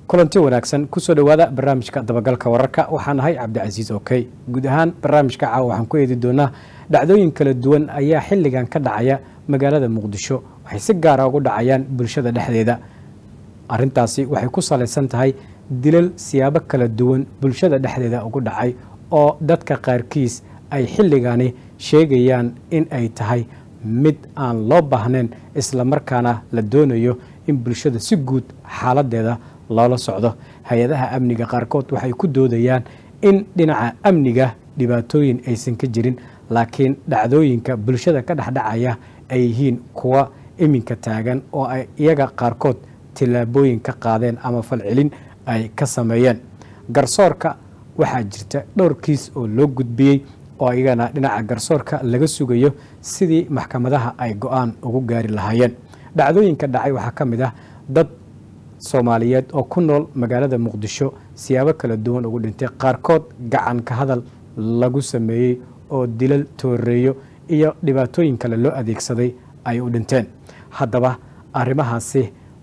kulanti wanaagsan kusoo dhowaada barnaamijka dabagalka wararka waxaan ahay cabdicasiis okey guud ahaan barnaamijka caawa waxaan ku eedi doonaa dhacdooyin kala duwan ayaa xilligan ka dhacaya magaalada muqdisho waxay si gaara ugu dhacayaan bulshada dhexdeeda arintaasi waxay ku salaysan tahay dilal siyaabo kala duwan bulshada dhexdeeda ugu dhacay oo dadka qaarkiis ay xilligani sheegayaan in ay tahay mid aan loo baahnayn islamarkaana la doonayo in bulshada si guud xaaladeeda loola socdo hay-adaha amniga qaarkood waxay ku doodayaan in dhinaca amniga dhibaatooyin aysan ka jirin laakiin dhacdooyinka bulshada ka dhexdhacaya ay yihiin kuwa iminka taagan oo ay iyaga qaarkood tillaabooyin ka qaadeen ama falcelin ay ka sameeyeen garsoorka waxaa jirta dhowr kiis oo loo gudbiyey oo iyagana dhinaca garsoorka laga sugayo sidii maxkamadaha ay go-aan ugu gaari lahaayeen dhacdooyinka dhacay waxaa ka mid ah dad soomaaliyeed oo ku nool magaalada muqdisho siyaabo kala duwan ugu dhintay qaarkood gacan ka hadal lagu sameeyey oo dilal tooreeyo iyo dhibaatooyin kale loo adeegsaday ay u dhinteen haddaba arrimahaasi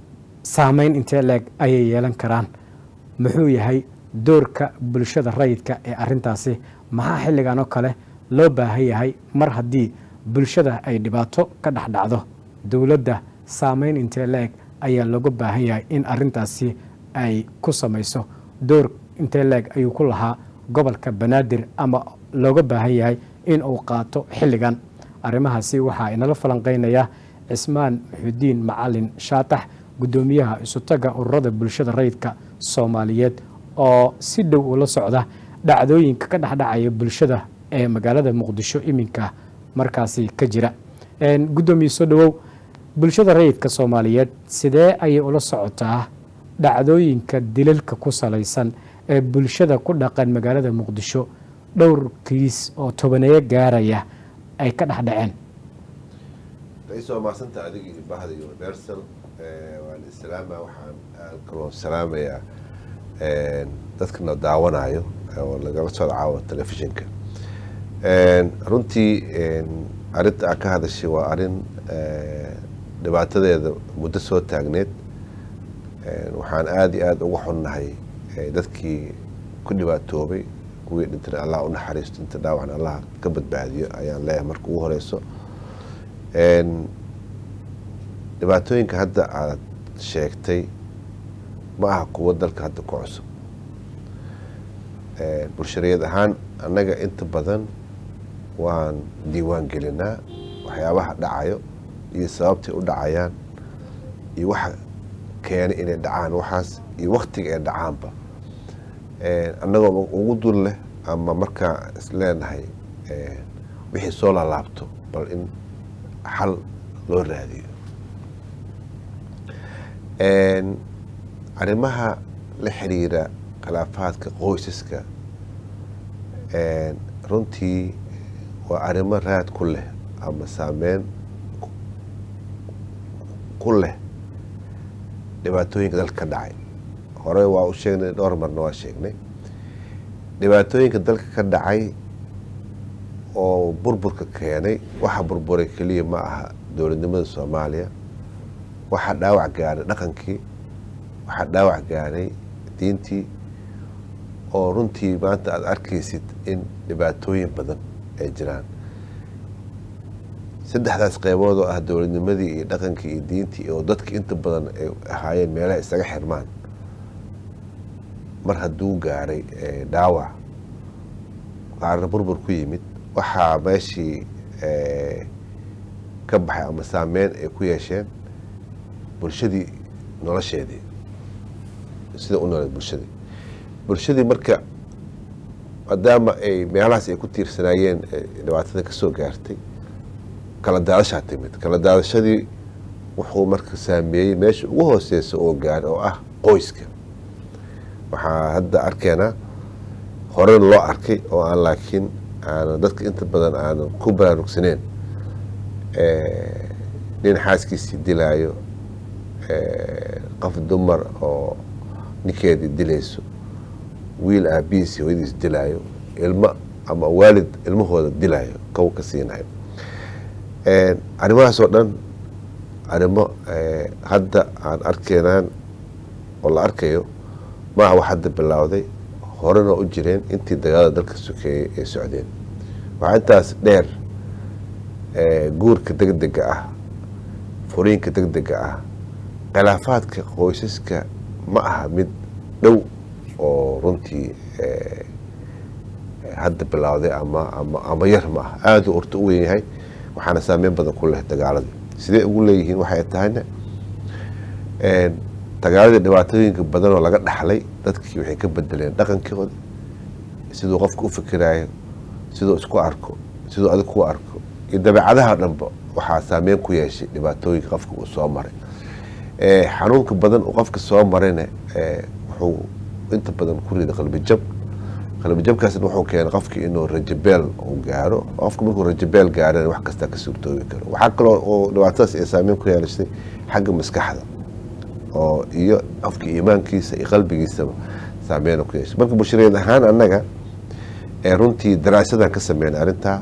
saameyn intee leeg ayay yeelan karaan muxuu yahay doorka bulshada rayidka ee arintaasi maxaa xilligan oo kale loo baahan yahay mar haddii bulshada ay dhibaato ka dhexdhacdo dowladda saameyn intee leeg ayaa looga baahan yahay in arintaasi ay ku samayso door intee leeg ayuu ku lahaa gobolka banaadir ama looga baahan yahay in uu qaato xilligan arrimahaasi waxaa inala falanqeynaya cismaan muxudiin macalin shaatax guddoomiyaha isutaga ururada bulshada rayidka soomaaliyeed oo si dhow ula socda dhacdooyinka ka dhexdhacaya bulshada ee magaalada muqdisho iminka markaasi ka jira guddoomiye soo dhowow bulshada rayidka soomaaliyeed sidee ayay ula socotaa dhacdooyinka dilalka ku salaysan ee bulshada ku dhaqan magaalada muqdisho dhowr kiis oo tobaneeyo gaaraya ay ka dhexdhaceen ra-iisul waa mahadsanta adiga iyo bahda universal waan islaama waxaan kaloo salaamayaa dadkana daawanayo oo lagala socdo caawa telefishinka runtii arinta aad ka hadashay waa arin dhibaatadeeda muddo soo taagneed waxaan aada iyo aada uga xunnahay dadkii ku dhibaatoobay kuwii dhintana allah u naxariisto inta dhaawacna allah ka badbaadiyo ayaan leeyahay marka ugu horeyso dhibaatooyinka hadda aad sheegtay ma aha kuwo dalka hadda ku cusub bulshariyad ahaan annaga inta badan waan diiwaan gelinaa waxyaabaha dhacayo iyo sababtay u dhacayaan iyo waxa keenay inay dhacaan waxaas iyo waktiga ay dhacaanba annagoo ugu dul leh ama markaa isleenahay wixii soo laalaabto bal in xal loo raadiyo arrimaha la xiriira khilaafaadka qoysaska runtii waa arrimo raad ku leh ama saameyn ku leh dhibaatooyinka dalka ka dhacay hore waa u sheegnay dhowr marna waa sheegnay dhibaatooyinka dalka ka dhacay oo burburka keenay waxa burburay keliya ma aha dowladnimada soomaaliya waxaa dhaawac gaaray dhaqankii waxaa dhaawac gaaray diintii oo runtii maanta aada arkaysid in dhibaatooyin badan ay jiraan saddexdaas qeybood oo ah dowladnimadii iyo dhaqankii iyo diintii oo dadka inta badan ay ahaayeen meelaha isaga xirmaan mar hadduu gaaray dhaawac qaarna burbur ku yimid waxaa meeshii ka baxay ama saameyn ay ku yeesheen bulshadii nolosheedii sida u nooleed bulshadii bulshadii marka maadaama ay meelahaas ay ku tiirsanaayeen dhibaatada kasoo gaartay kala daadashaa timid kala daadashadii wuxuu marka saameeyey meesha ugu hooseysa oo gaaray oo ah qoyska waxaa hadda arkeenaa horena loo arkay oo aan laakiin aanan dadka inta badan aanan ku baraarugsaneen nin xaaskiisii dilaayo qof dumar oo ninkeedii dilayso wiil aabihiisi hooyadiis dilaayo ilmo ama waalid ilmahooda dilaayo kow ka siinayo arrimahaas oo dhan arrimo hadda aan arkeynaan oo la arkayo maaha wax hadda bilowday horena u jireen intii dagaalada dalka sokeeyey ay socdeen waxaa intaas dheer guurka degdega ah furiinka degdega ah khilaafaadka qoysaska ma aha mid dhow oo runtii hadda bilowday ama ama ama yar ma aha aada u orta u weyn yahay waxaana saameyn badan ku leh dagaaladii sidee ugu leeyihiin waxay tahayna dagaaladii dhibaatooyinka badan oo laga dhaxlay dadkii waxay ka bedeleen dhaqankooda siduu qofka u fikiraayo siduu isku arko siduu adig ku arko iyo dabeecadaha dhanba waxaa saameyn ku yeeshay dhibaatooyinka qofka uu soo maray xanuunka badan uu qofka soo marayna wuxuu inta badan ku rida qalbijab qalbijabkaasna wuxuu keenay qofki inuu rajabeel uu gaaro qofka markuu rajabeel gaarana wax kastaa ka suurtoobi karo waxaa kaloo oo dhibaatadaas ay saameyn ku yeelashay xagga maskaxda oo iyo qofka iimaankiisa iyo qalbigiisaba saameyn ku yeeshay marka bulshareed ahaan annaga runtii daraasadan ka sameynay arrintaa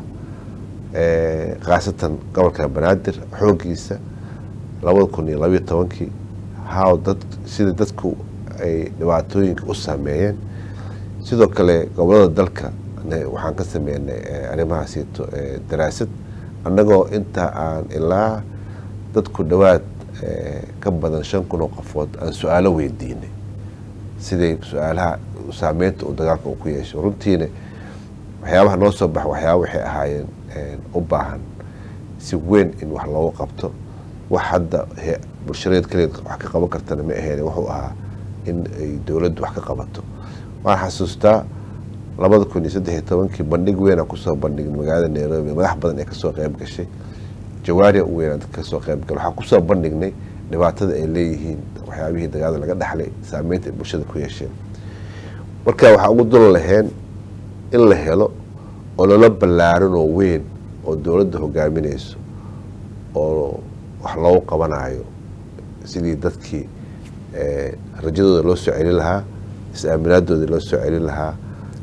khaasatan gobolka banaadir xoogiisa labada kun iyo labayo tobankii how dad sida dadku ay dhibaatooyinka u saameeyeen sidoo kale gobolada dalka waxaan ka sameynay arrimahaasiito daraasad annagoo inta aan ilaa dadku dhowaad ka badan shan kun oo qofood aan su-aalo weydiinay siday su-aalaha saameynta uu dagaalka uu ku yeeshay runtiina waxyaabaha noo soo baxa waxyaaba waxay ahaayeen u baahan si weyn in wax loogu qabto wax hadda bulshadeed kaleed wax ka qaban kartana ma ahayn wuxuu ahaa in ay dowladdu wax ka qabato waan xasuustaa labada kun iyo saddex iyo tobankii bandhig weynaa kusoo bandhignay magaalada nairobi madax badan ee kasoo qeyb gashay jawaaria u weynaa dadka kasoo qeyb galay waxaan kusoo bandhignay dhibaatada ay leeyihiin waxyaabihii dagaalada laga dhaxlay saameynta ay bulshada ku yeesheen marka waxaa ugu dul laheen in la helo oo lala ballaaran oo weyn oo dowladda hogaaminayso oo wax loogu qabanayo sidii dadkii rajadooda loo soo celin lahaa is-aaminaadooda loo soo celin lahaa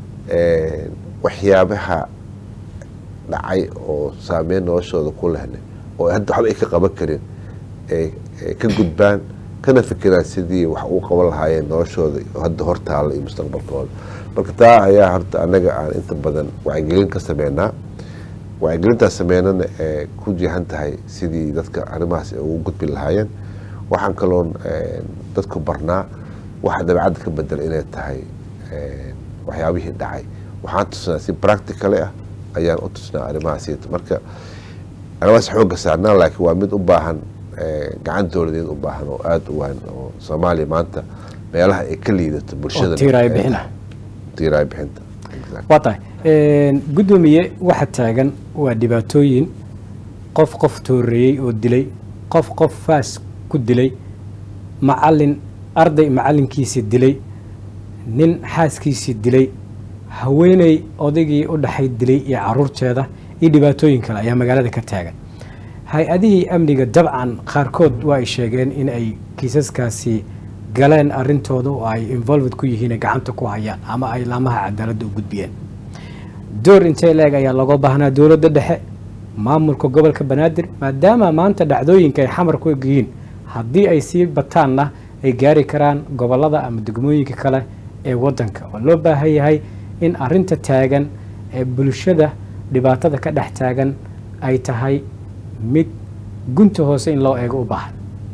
waxyaabaha dhacay oo saameyn noloshooda ku lehna oo hadda waxba ay ka qaban karin ka gudbaan kana fikiraan sidii wax uu qaban lahaayeen noloshooda hadda hortaalla iyo mustaqbalkooda marka taa ayaa horta annaga aan inta badan wacyigelin ka sameynaa wacyigelintaas sameynana ee ku jihan tahay sidii dadka arrimahaas ay ugu gudbi lahaayeen waxaan kaloon dadku barnaa waxa dabeecadda ka bedela inay tahay waxyaabihii dhacay waxaan tusnaa si practical ah ayaan u tusnaa arrimahaas marka arrimahaas xooga saarnaa laakiin waa mid u baahan gacan dowladeed u baahan oo aada u waan oo soomaaliya maanta meelaha ay ka liidato bulshada tiiraay bixina tiiraay bixinta waa tahay guddoomiye waxa taagan waa dhibaatooyin qof qof tooreeyey oo dilay qof qof faas ku dilay macalin arday macalinkiisii dilay nin xaaskiisii dilay haweeney odaygii u dhaxay dilay iyo caruurteeda iyo dhibaatooyin kale ayaa magaalada ka taagan hay-adihii amniga dabcan qaarkood waa ay sheegeen in ay kiisaskaasi galeen arintooda oo ay involved ku yihiin ay gacanta ku hayaan ama ay laamaha cadaaladda u gudbiyeen door intee leeg ayaa looga baahnaa dowladda dhexe maamulka gobolka banaadir maadaama maanta dhacdooyinka ay xamar ku egyihiin haddii ay sii bataanna ay gaari karaan gobolada ama degmooyinka kale ee wadanka oo loo baahan yahay in arinta taagan ee bulshada dhibaatada ka dhex taagan ay tahay mid gunta hoose in loo eego u baahan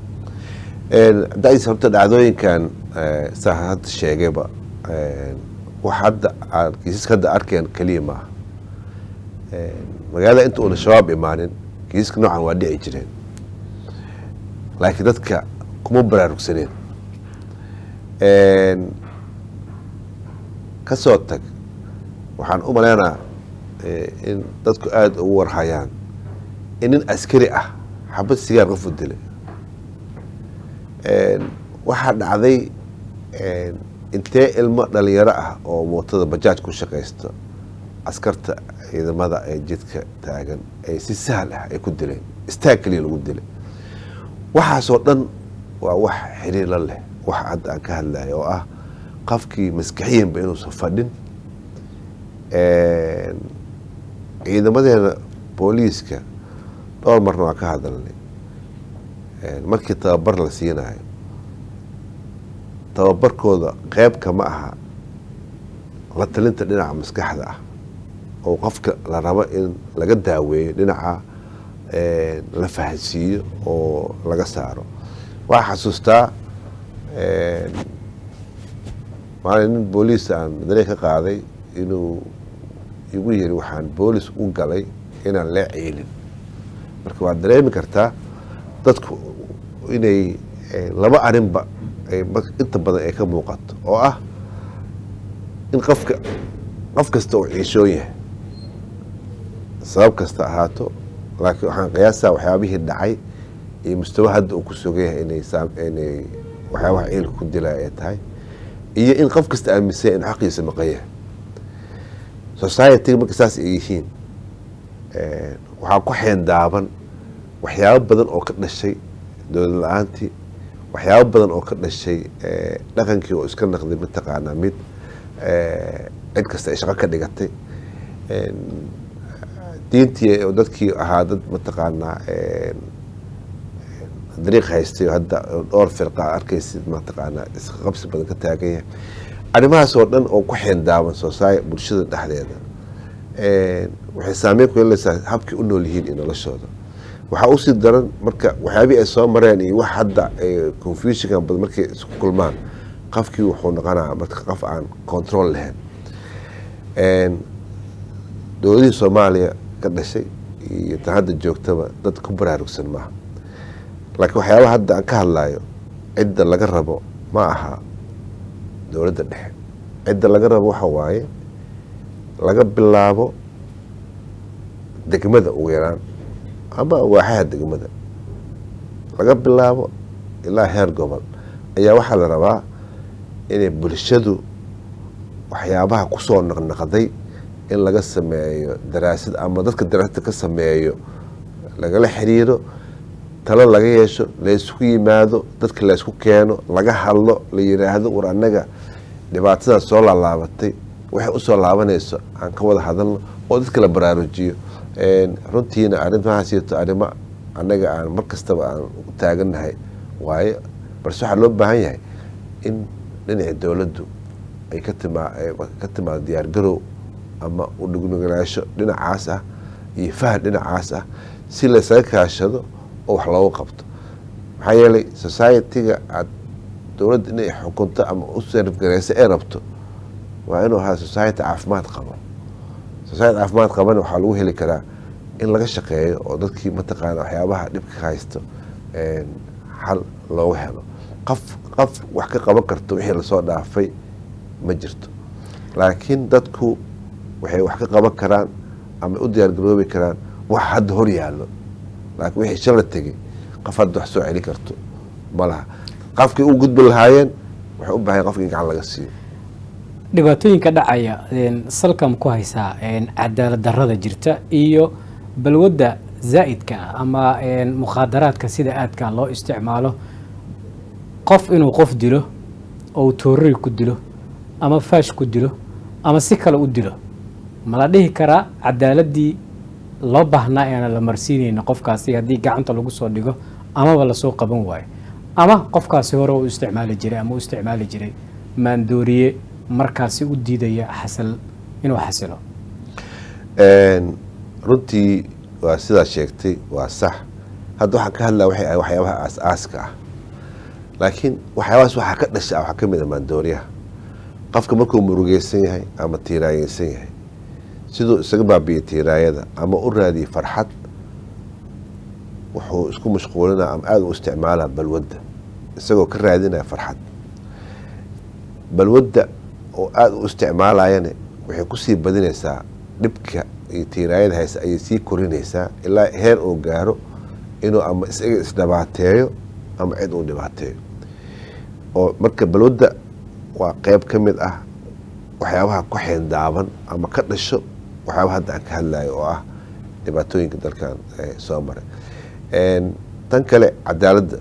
dais horta dhacdooyinkan saa hadda sheegayba wax hadda aan kiisaska hadda arkeen keliya maaha magaalada inta uuna shabaab imaanin kiisaska noocan waa dhici jireen laakiin dadka kuma baraarugsaneen ka soo tag waxaan u maleynaa in dadku aada ugu warhayaan in nin askari ah xabad sigaar qofu dilay waxaa dhacday intee ilmo dhalinyaro ah oo mootada bajaaj ku shaqaysta askarta ciidamada ee jidka taagan ay si sahal ah ay ku dileen istaag keliya lagu dilay waxaasoo dhan waa wax xiriir la leh wax hadda aan ka hadlayo oo ah qofkii maskaxiyanba inuusan fadhin ciidamadeena booliiska dhowr marna waan ka hadalnay markii tababar la siinayo tababarkooda qeybka ma aha la talinta dhinaca maskaxda ah oo qofka la rabo in laga daaweeyo dhinaca la fahansiiyo oo laga saaro waxaa xasuustaa maalin nin booliis aan dareen ka qaaday inuu igu yiri waxaan boolis u galay inaan lee ciilin marka waad dareemi kartaa dadku inay laba arrinba inta badan ay ka muuqato oo ah in qofka qof kasta uu ciishoon yahay sabab kasta ahaato laakiin waxaan qiyaasaa waxyaabihii dhacay iyo mustawa hadda uu ku sugan yahay inay inay waxyaabaha ciilka ku dilaya ay tahay iyo in qof kasta aaminsan inuu xaqiisa maqan yahay society marka saas ay yihiin waxaa ku xeendaaban waxyaabo badan oo ka dhashay dowlad la-aantii waxyaabo badan oo ka dhashay dhaqankii oo iska naqday mataqaanaa mid cid kasta ay shaqo ka dhigatay diintii oo dadkii ahaa dad mataqaanaa dariiq haystay hadda dhowr firqa arkaysid mataqaanaa iska qabsi badan ka taagan yahay arrimahaas oo dhan oo ku xeendaaban sosaay bulshada dhexdeeda waxay saameyn ku yeelaysaa habkay u nool yihiin iyo noloshooda waxaa usii daran marka waxyaabihii ay soo mareen iyo wax hadda confusionkan badan markay isku kulmaan qofkii wuxuu noqonaa marka qof aan control lahayn dowladihii soomaaliya ka dhashay iyo tan hadda joogtaba dad ku baraarugsan maaha laakiin waxyaabaha hadda aan ka hadlayo cidda laga rabo ma aha dowladda dhexe cidda laga rabo waxa waaye laga bilaabo degmada ugu yaraan ama waaxaha degmada laga bilaabo ilaa heer gobol ayaa waxaa la rabaa inay bulshadu waxyaabaha kusoo naqnaqday in laga sameeyo daraasad ama dadka daraasada ka sameeyo lagala xiriiro talo laga yeesho laysku yimaado dadka laysku keeno laga hadlo la yiraahdo war annaga dhibaatadaa soo laalaabatay waxay usoo laabanayso aan ka wada hadalno oo dadka la baraarujiyo runtiina arrimahaasito arrimo annaga aan mar kastaba aan taagannahay waaye balse waxaa loo baahan yahay in dhinaci dowladdu ay ka timaa ka timaado diyaargarow ama udhugnugalaasho dhinacaas ah iyo faham dhinacaas ah si laysaga kaashado oo wax loogu qabto maxaa yeelay society-ga aad dowladda inay xukunto ama u sarifgareyso ay rabto waa inuu ahaa society caafimaad qabo society caafimaad qabana waxaa lagu heli karaa in laga shaqeeyo oo dadkii mataqaana waxyaabaha dhibka ka haysto xal loogu helo qof qof wax ka qaban karto wixii lasoo dhaafay ma jirto laakiin dadku waxay wax ka qaban karaan ama u diyaargaroobi karaan wax hadda hor yaallo laakiin wixii shala tegay qof hadda wax soo celi karto ma laha qofkii u gudbi lahaayeen waxay u bahan qofka in gacan laga siiyo dhibaatooyinka dhacaya salkam ku haysaa cadaalad darada jirta iyo balwadda zaa'idka ah ama mukhaadaraadka sida aadka loo isticmaalo qof inuu qof dilo oo toorari ku dilo ama faash ku dilo ama si kale u dilo ma la dhihi karaa cadaaladii loo baahnaa eana la marsiinayna qofkaasi haddii gacanta lagu soo dhigo amaba lasoo qaban waayo ama qofkaasi hore u isticmaali jiray ama u isticmaali jiray maandooriye markaasi u diidaya xasal inuu xasilo runtii waa sidaa sheegtay waa sax hadda waxaan ka hadlaya waxay ahay waxyaabaha aas-aaska ah laakiin waxyaabahaas waxaa ka dhasha waxaa ka mid a maandooriyaha qofka markuu murugeysan yahay ama tiiraayeysan yahay siduu isaga baabiiyey tiiraayada ama u raadiyey farxad wuxuu isku mashquulinaa ama aada u isticmaalaa balwadda isagoo ka raadinaya farxad balwadda oo aada u isticmaalayana waxay kusii badinaysaa dhibka iyo tiiraayada hayse ayay sii korinaysaa ilaa heer uu gaaro inuu ama isaga isdhibaateeyo ama cid uu dhibaateeyo oo marka balwadda waa qeyb ka mid ah waxyaabaha ku xeendaaban ama ka dhasho waxyaabaha hadda aan ka hadlayo oo ah dhibaatooyinka dalkan soo maray tan kale cadaaladda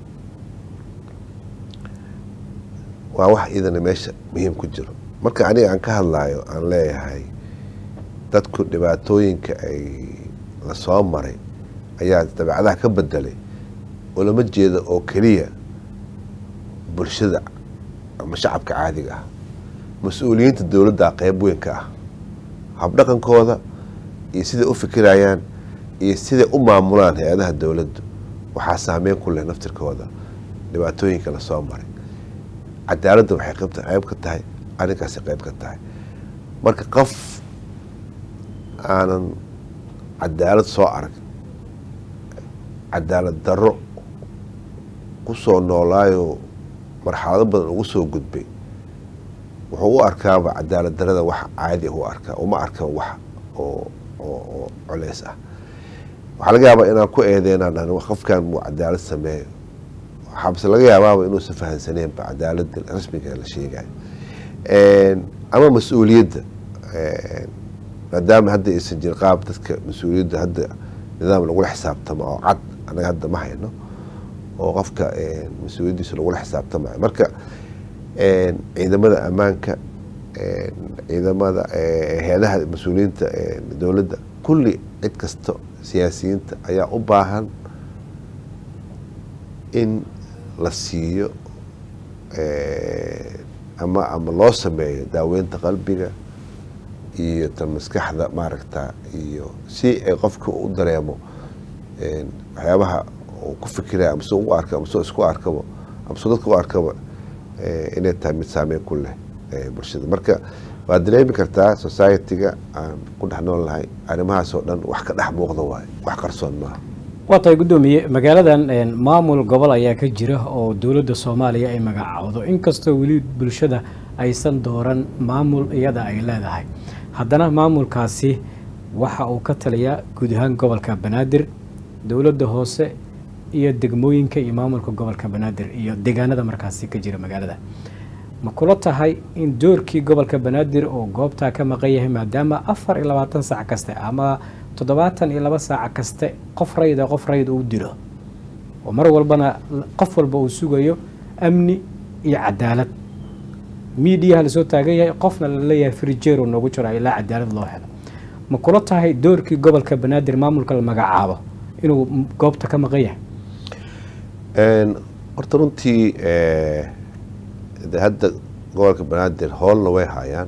waa wax idana meesha muhiim ku jiro marka aniga aan ka hadlayo aan leeyahay dadku dhibaatooyinka ay lasoo maray ayaa dabeecadaha ka bedelay oo lama jeeda oo keliya bulshada ama shacabka caadiga ah mas-uuliyiinta dowladda qeyb weyn ka ah habdhaqankooda iyo siday u fikirayaan iyo siday u maamulaan hay-adaha dowladdu waxaa saameyn ku leh naftirkooda dhibaatooyinka lasoo maray cadaaladda waxay qeyb ka tahay arrinkaasi qeyb ka tahay marka qof aanan cadaalad soo arag cadaalad darro ku soo noolaayo marxalado badan ugu soo gudbay wuxuu u arkaaba cadaalad darada wax caadi u arkaa uma arka wax oo oo coleys ah waxaa laga yaabaa inaan ku eedeynaan dhan qofkan muu cadaalad sameeyo waxaabse laga yaabaaba inuusan fahansaneenba cadaalada rasmiga la sheegayo ama mas-uuliyadda maadaama hadda aysan jirin qaab dadka mas-uuliyadda hadda nidaam lagula xisaabtamo oo cad anaga hadda ma hayno oo qofka mas-uuliyaddiisa lagula xisaabtamayo marka ciidamada ammaanka ciidamada hay-adaha mas-uuliyiinta dowladda kulli cid kasta siyaasiyiinta ayaa u baahan in la siiyo ama ama loo sameeyo daaweynta qalbiga iyo tan maskaxda maaragta iyo si ay qofka u dareemo waxyaabaha uu ku fikiraya amase u arka amase isku arkabo amase dadka u arkaba inay tahay mid saameyn ku leh bulshada marka waad dareemi kartaa society-ga aan ku dhex nool nahay arrimahaas oo dhan wax ka dhex muuqda waayo wax qarsoon maaha waa tahay guddoomiye magaaladan maamul gobol ayaa ka jira oo dowladda soomaaliya ay magacaawdo inkastoo weli bulshada aysan dooran maamul iyada ay leedahay haddana maamulkaasi waxa uu ka taliyaa guud ahaan gobolka banaadir dowladda hoose iyo degmooyinka iyo maamulka gobolka banaadir iyo deegaanada markaasi ka jira magaalada ma kula tahay in doorkii gobolka banaadir oo goobtaa ka maqan yahay maadaama afar iyo labaatan saac kaste ama toddobaatan iyo laba saaca kaste qof rayida qof rayid uu dilo oo mar walbana qof walba uu sugayo amni iyo cadaalad miidiyaha lasoo taagan yahay qofna laleeyahay frijeero noogu jiro ilaa cadaalad loo helo ma kula tahay doorkii gobolka banaadir maamulka la magacaabo inuu goobta ka maqan yahay horta runtii de hadda gobolka banaadir hoolna way hayaan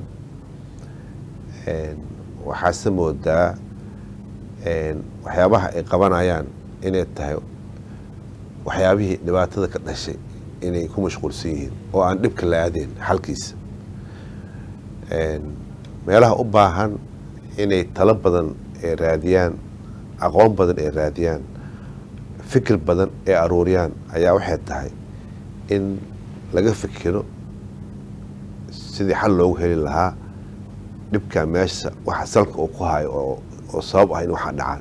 waxaase moodaa waxyaabaha ay qabanayaan inay tahay waxyaabihii dhibaatada ka dhashay inay ku mashquulsan yihiin oo aan dhibka la aadayn xalkiisa meelaha u baahan inay talo badan ay raadiyaan aqoon badan ay raadiyaan fikir badan ay aruuriyaan ayaa waxay tahay in laga fikiro sidii xal loogu heli lahaa dhibkaa meesha waxa salka uu ku hayo oo sabab ah in waxaa dhacaan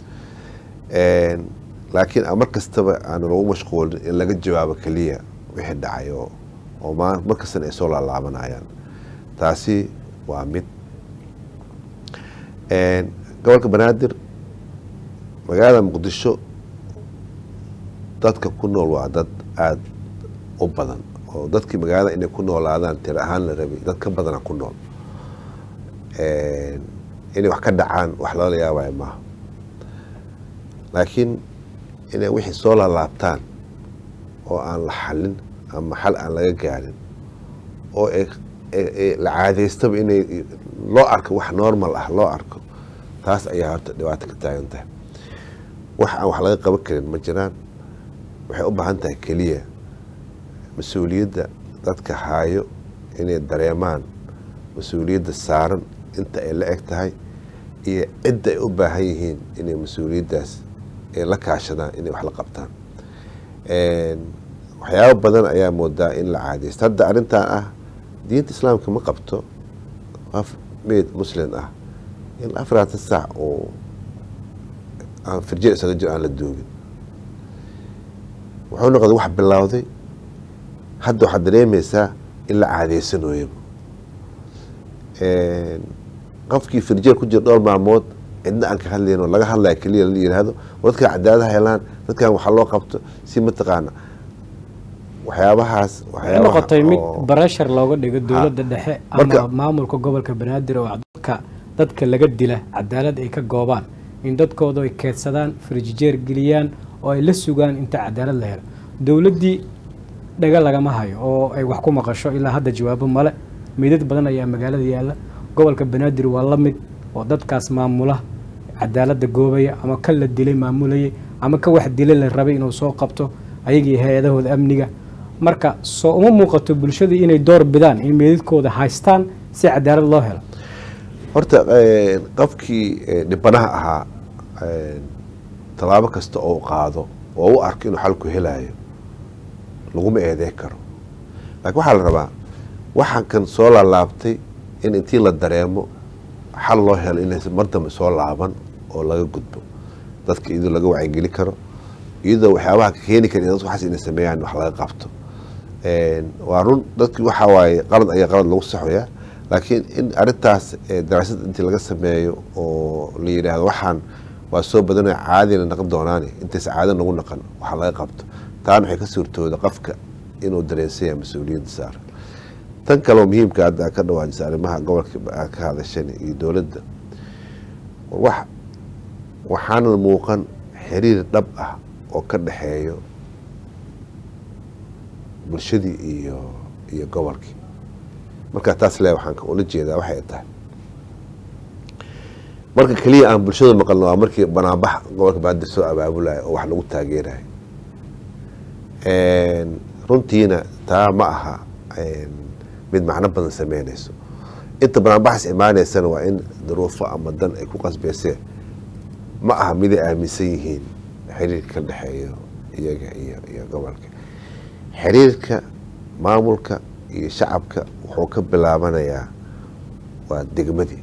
laakiin mar kastaba aan lagu mashquulin in laga jawaabo keliya wixii dhacay oo mar kastana ay soo laalaabanayaan taasi waa mid gobolka banaadir magaalada muqdisho dadka ku nool waa dad aada u badan oo dadkii magaalada inay ku noolaadaan tir ahaan la rabay dad ka badana ku nool inay wax ka dhacaan wax lala yaabaya maaha laakiin inay wixii soo laalaabtaan oo aan la xalin ama xal aan laga gaarin oo la caadaystaba inay loo arko wax normal ah loo arko taas ayaa horta dhibaato ka taagan tahay wax aan wax laga qaban karin ma jiraan waxay u baahan tahay keliya mas-uuliyadda dadka haayo inay dareemaan mas-uuliyadda saaran inta ay la eg tahay iyo cidda ay u baahan yihiin inay mas-uuliyaddaas ay la kaashadaan inay wax la qabtaan waxyaabo badan ayaa moodaa in la caadaysto hadda arrintan ah diinta islaamka ma qabto qof meyd muslim ah in afaraatan saac oo aan firjir isaga jiro aan la duugin wuxuu noqday wax bilowday hadda waxaad dareemaysaa in la caadeysanooyaba qofkii firjeer ku jira dhowr maalmood cidna aan ka hadlayn oo laga hadlaya keliya la yihahdo dadkan cadaaladaha helaan dadkan waxaa loo qabto si mataqaana waxyaabahaas noqotay mid barashar looga dhigo dowladda dhexe ama maamulka gobolka banaadir oo dadka dadka laga dila cadaalad ay ka goobaan in dadkooda ay keedsadaan firjijeer geliyaan oo ay la sugaan inta cadaalad la helo dowladdii dhaga lagama hayo oo ay wax ku maqasho ilaa hadda jawaabo male meydad badan ayaa magaalada yaalla gobolka banaadir waa la mid oo dadkaas maamula cadaaladda goobaya ama ka la dilay maamulayay ama ka wax dilay la rabay inuu soo qabto ayagii hay-adahooda amniga marka soo uma muuqato bulshadii inay door bidaan in meydadkooda haystaan si cadaalad loo helo horta qofkii dhibanaha ahaa tallaabo kasta oo u qaado oo u arko inuu xalku helayo laguma eedeyn karo laakiin waxaa la rabaa waxaan kan soo laalaabtay in intii la dareemo xal loo helo inaysan mar dambe soo laaban oo laga gudbo dadka iyadoo laga wacyigeli karo iyadoo waxyaabaha keeni kara in dadku waxaas inay sameeyaan wax laga qabto waa run dadkii waxaa waaye qalad ayaa qalad lagu saxoyaa laakiin in arintaas daraasad intii laga sameeyo oo la yidhaahdo waxaan waa soo badanoo caadina naqon doonaani intays caado nagu naqan waxa laga qabto taana waxay ka suurtooda qofka inuu dareensanya mas-uuliyadda saaran tan kaleo muhiimka hadda ka dhawaajisa arrimaha gobolka aad ka hadashan iyo dowladda wax waxaana muuqan xiriir dhab ah oo ka dhexeeyo bulshadii iyo iyo gobolkii markaa taas le waxaan ula jeedaa waxay tahay marka keliya aan bulshada maqalno waa markii banaanbax gobolka baadir soo abaabulayo oo wax lagu taageerayo runtiina taa ma aha mid macno badan sameynayso inta banaanbaxas imaaneysana waa in duruufo ama dan ay ku qasbeysee ma aha miday aaminsan yihiin xiriirka ka dhexeeyo iyaga iyo iyo gobolka xiriirka maamulka iyo shacabka wuxuu ka bilaabanayaa waa degmadii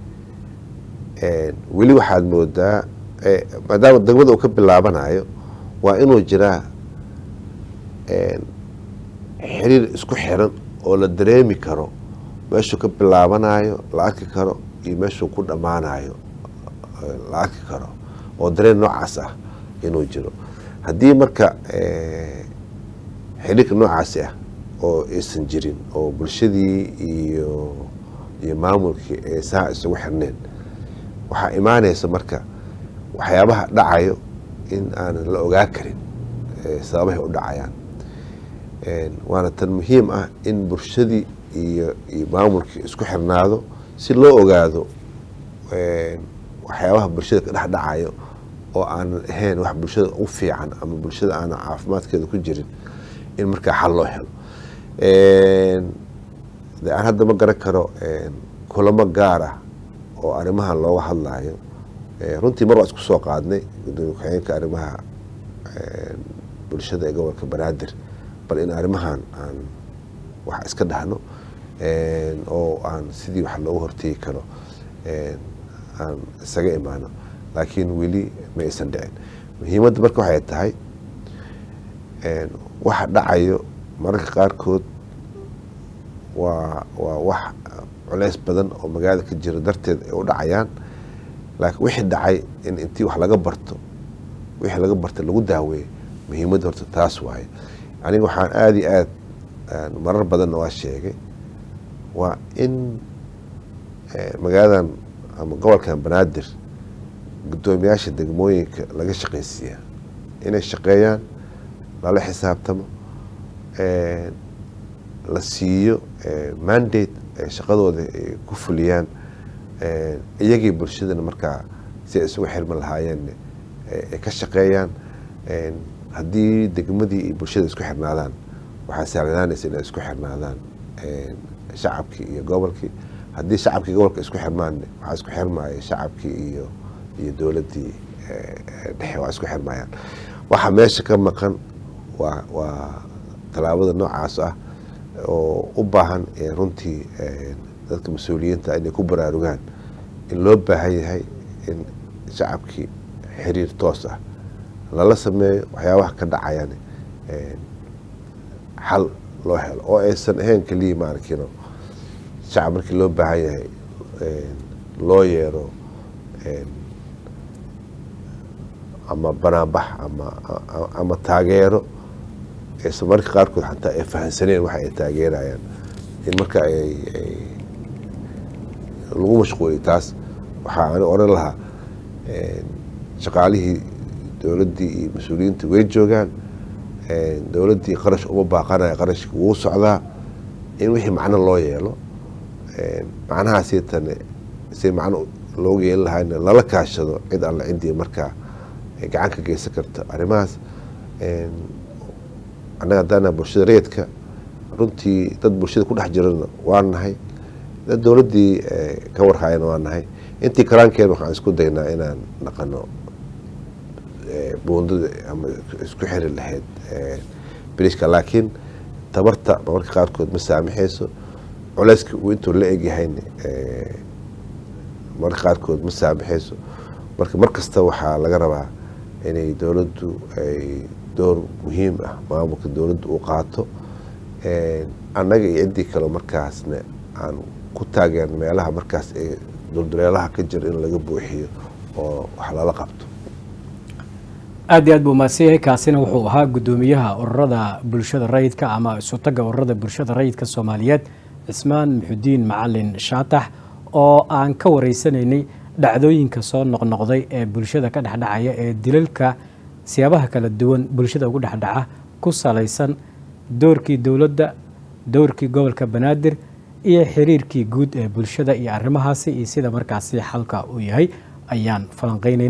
weli waxaad moodaa maadaama degmada uu ka bilaabanayo waa inuu jiraa xiriir isku xiran oo la dareemi karo meeshuu ka bilaabanayo la arki karo iyo meeshuu ku dhammaanayo la arki karo oo dareen noocaas ah inuu jiro haddii marka xiriirka noocaasi ah oo aysan jirin oo bulshadii iyo iyo maamulkii ee saa isugu xirneen waxaa imaanaysa marka waxyaabaha dhacayo in aanan la ogaa karin sababahay u dhacayaan waana tan muhiim ah in bulshadii iyo iyo maamulkii isku xirnaado si loo ogaado waxyaabaha bulshada ka dhex dhacayo oo aanan ahayn wax bulshada u fiican ama bulshada aanan caafimaadkeeda ku jirin in markaa xal loo helo de aan hadda ma garan karo kulamo gaar ah oo arrimahan looga hadlayo runtii mar waa isku soo qaadnay gudoomiye ku-xigeenka arrimaha bulshada ee gobolka banaadir bal in arrimahan aan wax iska dhahno oo aan sidii wax loogu hortegi karo aan isaga imaano laakiin weli ma aysan dhicin muhiimadda marka waxay tahay waxa dhacayo mararka qaarkood waa waa wax culeys badan oo magaalada ka jiro darteed ay u dhacayaan laakiin wixii dhacay in intii wax laga barto wixii laga barta lagu daaweeyo muhiimadda horta taas waaye aniga waxaan aada iyo aad marar badanna waa sheegay waa in magaaladan ama gobolkan banaadir guddoomiyaasha degmooyinka laga shaqaysiiyaa inay shaqeeyaan lala xisaabtamo la siiyo mandate ay shaqadooda ay ku fuliyaan iyagii bulshadana markaa si ay isugu xirmi lahaayeen ay ka shaqeeyaan haddii degmadii iyo bulshada isku xirnaadaan waxaa sahlanaanaysa inay isku xirnaadaan shacabkii iyo gobolkii haddii shacabkii gobolka isku xirmaan waxaa isku xirmaya shacabkii iyo iyo dowladdii dhexe waa isku xirmayaan waxaa meesha ka maqan waa waa tallaabada noocaas ah oo u baahan runtii dadka mas-uuliyiinta inay ku baraarugaan in loo baahan yahay in shacabkii xiriir toos ah lala sameeyo waxyaabaha ka dhacayan xal loo helo oo aysan ahayn keliya maarkino shacab markii loo baahan yahay loo yeero ama banaanbax ama ama taageero aysan marka qaarkood xataa ay fahansaneen waxa ay taageerayaan in marka ay lagu mashquuliyo taas waxaa ani oran lahaa shaqaalihii dowladdii iyo mas-uuliyiinta way joogaan dowladdii qarash uma baaqanaya qarashka wuu socdaa in wixii macno loo yeelo macnahaasi tane si macno looga yeeli lahayna lala kaashado cid alla ciddii markaa gacan ka geysan karta arrimahaas annaga haddaana bulshada reedka runtii dad bulshada ku dhex jirana waa nahay dad dowladdii ka warhaayana waa nahay intii karaankeen waxaan isku daynaa inaan dhaqano buundada ama isku xiri lahayd biriishka laakiin tabarta marmarka qaarkood ma saamaxayso culeyska uu intuu la egyahayna marmarka qaarkood ma saamaxayso marka mar kasta waxaa laga rabaa inay dowladdu ay door muhiim ah maamulka dowladdu uu qaato annaga iyo ciddii kale markaasna aan ku taageern meelaha markaas ee dulduleelaha ka jira in laga buuxiyo oo wax lala qabto aad iyo aad buu mahadsan yahay kaasina wuxuu ahaa guddoomiyaha ururada bulshada rayidka ama isutaga ururada bulshada rayidka soomaaliyeed cismaan muxudiin macalin shaatax oo aan ka wareysanaynay dhacdooyinka soo noqnoqday ee bulshada ka dhexdhacaya ee dilalka siyaabaha kala duwan bulshada ugu dhexdhaca ku salaysan doorkii dowladda doorkii gobolka banaadir iyo xiriirkii guud ee bulshada iyo arrimahaasi iyo sida markaasi xalka uu yahay ayaan falanqeynay